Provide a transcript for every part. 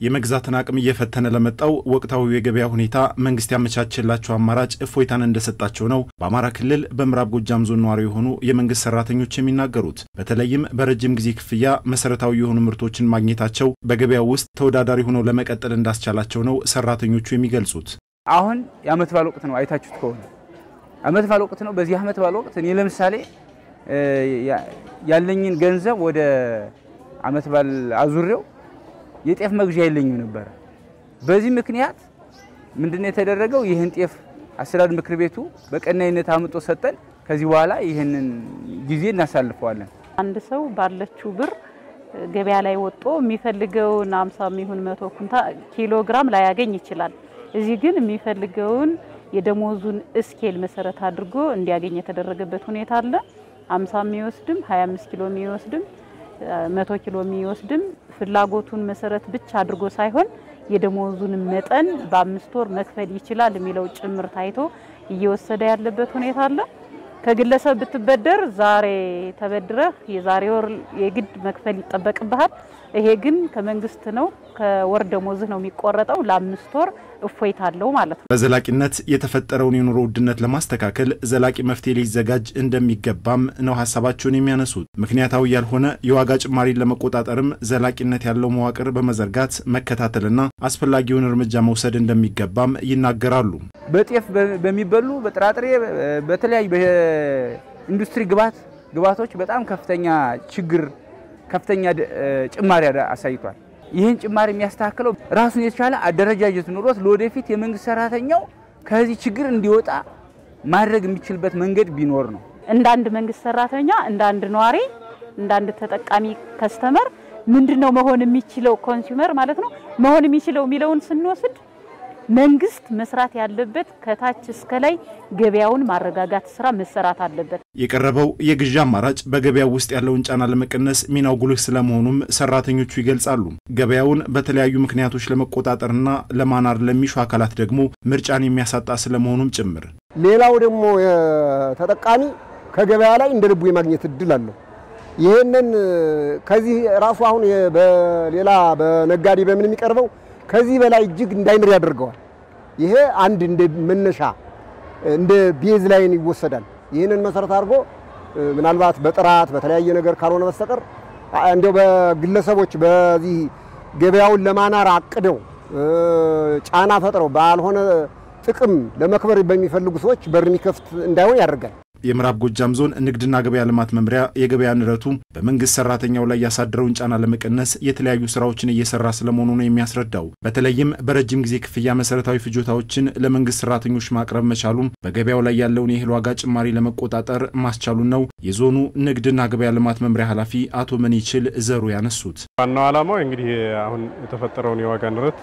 የመግዛትን አቅም እየፈተነ ለመጣው ወቅታዊ የገበያ ሁኔታ መንግስት ያመቻቸላቸው አማራጭ እፎይታን እንደሰጣቸው ነው በአማራ ክልል በምዕራብ ጎጃም ዞን ነዋሪ የሆኑ የመንግስት ሰራተኞች የሚናገሩት። በተለይም በረጅም ጊዜ ክፍያ መሰረታዊ የሆኑ ምርቶችን ማግኘታቸው በገበያው ውስጥ ተወዳዳሪ ሆነው ለመቀጠል እንዳስቻላቸው ነው ሰራተኞቹ የሚገልጹት። አሁን የአመት በዓል ወቅት ነው። አይታችሁት ከሆነ አመት በዓል ወቅት ነው። በዚህ አመት በዓል ወቅት እኔ ለምሳሌ ያለኝን ገንዘብ ወደ አመት በዓል አዙሬው የጤፍ መግዣ የለኝም ነበረ። በዚህ ምክንያት ምንድነው የተደረገው? ይህን ጤፍ አስተዳደር ምክር ቤቱ በቀናይነት አምጦ ሰጠን። ከዚህ በኋላ ይህንን ጊዜ እናሳልፈዋለን። አንድ ሰው ባለችው ብር ገበያ ላይ ወጦ የሚፈልገውን አምሳ የሚሆን መቶ ኩንታ ኪሎ ግራም ላያገኝ ይችላል። እዚህ ግን የሚፈልገውን የደሞዙን እስኬል መሰረት አድርጎ እንዲያገኝ የተደረገበት ሁኔታ አለ። አምሳ የሚወስድም 25 ኪሎ የሚወስድም መቶ ኪሎ የሚወስድም ፍላጎቱን መሰረት ብቻ አድርጎ ሳይሆን የደሞዙን መጠን በአምስት ወር መክፈል ይችላል የሚለው ጭምር ታይቶ እየወሰደ ያለበት ሁኔታ አለ። ከግለሰብ ብትበደር ዛሬ ተበድረህ የዛሬ ወር የግድ መክፈል ይጠበቅብሃል። ይሄ ግን ከመንግስት ነው ከወር ደሞዝህ ነው የሚቆረጠው። ለአምስት ወር እፎይታ አለው ማለት ነው። በዘላቂነት የተፈጠረውን የኑሮ ውድነት ለማስተካከል ዘላቂ መፍትሄ ሊዘጋጅ እንደሚገባም ነው ሀሳባቸውን የሚያነሱት። ምክንያታዊ ያልሆነ የዋጋ ጭማሪን ለመቆጣጠርም ዘላቂነት ያለው መዋቅር በመዘርጋት መከታተልና አስፈላጊውን እርምጃ መውሰድ እንደሚገባም ይናገራሉ። በጤፍ በሚበሉ በጥራጥሬ በተለያዩ በኢንዱስትሪ ግብዓት ግብዓቶች በጣም ከፍተኛ ችግር ከፍተኛ ጭማሪ አሳይቷል። ይህን ጭማሪ የሚያስተካክለው ራሱን የተቻለ አደረጃጀት ኑሮት ለወደፊት የመንግስት ሰራተኛው ከዚህ ችግር እንዲወጣ ማድረግ የሚችልበት መንገድ ቢኖር ነው። እንደ አንድ መንግስት ሰራተኛ፣ እንደ አንድ ነዋሪ፣ እንደ አንድ ተጠቃሚ ከስተመር ምንድን ነው መሆን የሚችለው ኮንሱመር ማለት ነው መሆን የሚችለው የሚለውን ስንወስድ መንግስት መስራት ያለበት ከታች እስከ ላይ ገበያውን ማረጋጋት ስራ መሰራት አለበት። የቀረበው የግዢ አማራጭ በገበያው ውስጥ ያለውን ጫና ለመቀነስ ሚናው ጉልህ ስለመሆኑም ሰራተኞቹ ይገልጻሉ። ገበያውን በተለያዩ ምክንያቶች ለመቆጣጠርና ለማናር ለሚሹ አካላት ደግሞ ምርጫን የሚያሳጣ ስለመሆኑም ጭምር። ሌላው ደግሞ ተጠቃሚ ከገበያ ላይ እንደ ልቡ የማግኘት እድል አለው። ይህንን ከዚህ ራሱ አሁን በሌላ በነጋዴ በምን የሚቀርበው ከዚህ በላይ እጅግ እንዳይምር ያደርገዋል። ይሄ አንድ እንደ መነሻ እንደ ቤዝ ላይን ይወሰዳል። ይህንን መሰረት አድርጎ ምናልባት በጥራት በተለያየ ነገር ካልሆነ በስተቀር እንደው በግለሰቦች በዚህ ገበያውን ለማናር አቅደው ጫና ፈጥረው ባልሆነ ጥቅም ለመክበር በሚፈልጉ ሰዎች በር የሚከፍት እንዳይሆን ያደርጋል። የምዕራብ ጎጃም ዞን ንግድና ገበያ ልማት መምሪያ የገበያ ንረቱ በመንግስት ሰራተኛው ላይ ያሳደረውን ጫና ለመቀነስ የተለያዩ ስራዎችን እየሰራ ስለመሆኑ ነው የሚያስረዳው። በተለይም በረጅም ጊዜ ክፍያ መሰረታዊ ፍጆታዎችን ለመንግስት ሰራተኞች ማቅረብ መቻሉም በገበያው ላይ ያለውን የእህል ዋጋ ጭማሪ ለመቆጣጠር ማስቻሉን ነው የዞኑ ንግድና ገበያ ልማት መምሪያ ኃላፊ አቶ መኒችል ዘሩ ያነሱት። ዋናው ዓላማው እንግዲህ አሁን የተፈጠረውን የዋጋ ንረት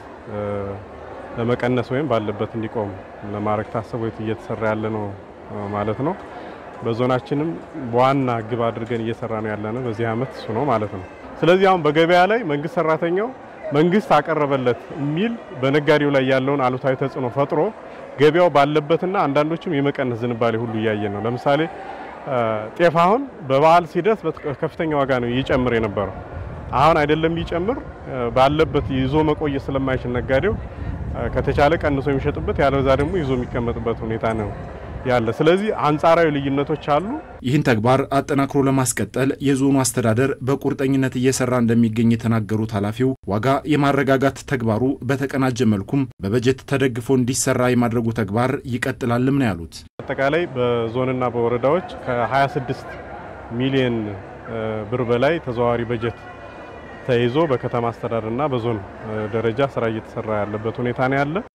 ለመቀነስ ወይም ባለበት እንዲቆም ለማድረግ ታስቦ እየተሰራ ያለ ነው ማለት ነው። በዞናችንም በዋና ግብ አድርገን እየሰራ ነው ያለ ነው በዚህ ዓመት እሱ ነው ማለት ነው። ስለዚህ አሁን በገበያ ላይ መንግስት ሰራተኛው መንግስት አቀረበለት የሚል በነጋዴው ላይ ያለውን አሉታዊ ተጽዕኖ ፈጥሮ ገበያው ባለበትና አንዳንዶችም የመቀነስ ዝንባሌ ሁሉ እያየን ነው። ለምሳሌ ጤፍ አሁን በበዓል ሲደርስ ከፍተኛ ዋጋ ነው ይጨምር የነበረው። አሁን አይደለም ይጨምር ባለበት ይዞ መቆየት ስለማይችል ነጋዴው ከተቻለ ቀንሶ የሚሸጥበት ያለዛ ደግሞ ይዞ የሚቀመጥበት ሁኔታ ነው ያለ። ስለዚህ አንጻራዊ ልዩነቶች አሉ። ይህን ተግባር አጠናክሮ ለማስቀጠል የዞኑ አስተዳደር በቁርጠኝነት እየሰራ እንደሚገኝ የተናገሩት ኃላፊው ዋጋ የማረጋጋት ተግባሩ በተቀናጀ መልኩም በበጀት ተደግፎ እንዲሰራ የማድረጉ ተግባር ይቀጥላልም ነው ያሉት። አጠቃላይ በዞንና በወረዳዎች ከ26 ሚሊዮን ብር በላይ ተዘዋዋሪ በጀት ተይዞ በከተማ አስተዳደርና በዞን ደረጃ ስራ እየተሰራ ያለበት ሁኔታ ነው ያለ።